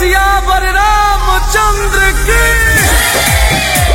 सियावर रामचंद्र की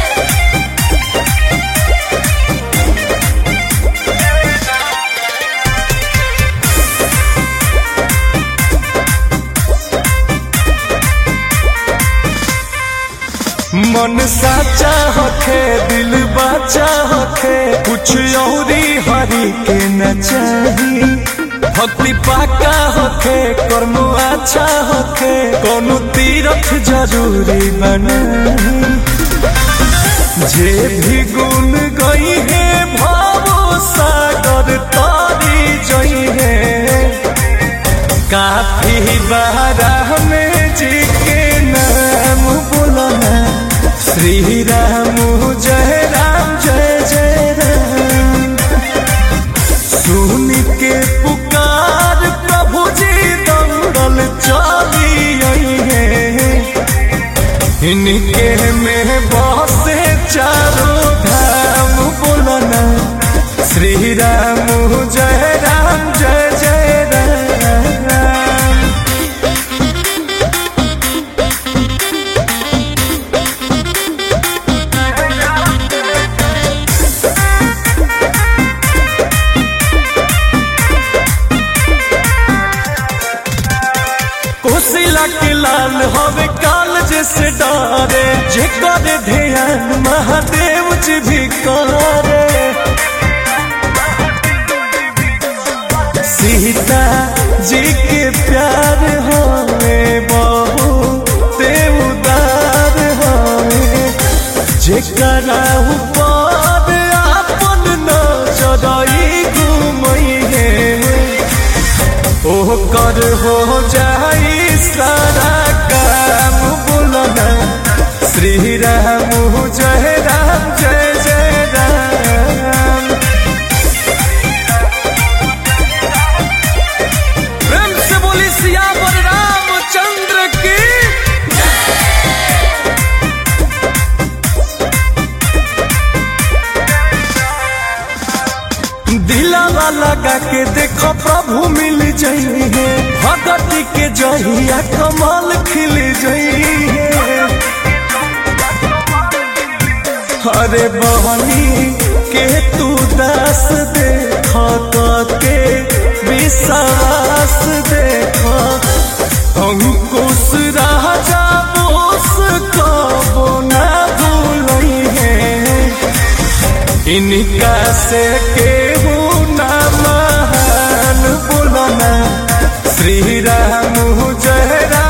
मन साचा होखे दिल बाचा होखे कुछ औरी हरी के न चाही भक्ति पाका होखे कर्म अच्छा होखे कोनो तीरथ जरूरी बनाही जे भी गुण गई है भावो सागर तारी जई है काफी बारा में जी के नाम बोलना श्री राम जय राम जय जय राम सुन के पुकार प्रभु जी दौड़ल चली आई है इनके में बसे चारों धाम बोलना श्री राम जय राम जय जय राम कोसिला के लाल हवे काल जैसे डारे जे करे ध्यान महादेव जी भी करे सीता जी के प्यार होवे बहु ते उदार होवे जेकरा ऊपर आपन नजरई घुमई है ओ कर हो जाई सारा काम बोलना श्री राम जय राम जय जय राम प्रेम से बोली सियावर रामचंद्र की दिलावा लगा के देखो प्रभु मिल जाइए भगती के जहिया कमाल खिल जाइए अरे बहनी के तू दास देख के विश्वास देख अंकुश राजा बोस कबो ना भूलई है इनका से केहू ना महान बोलना श्री राम जय राम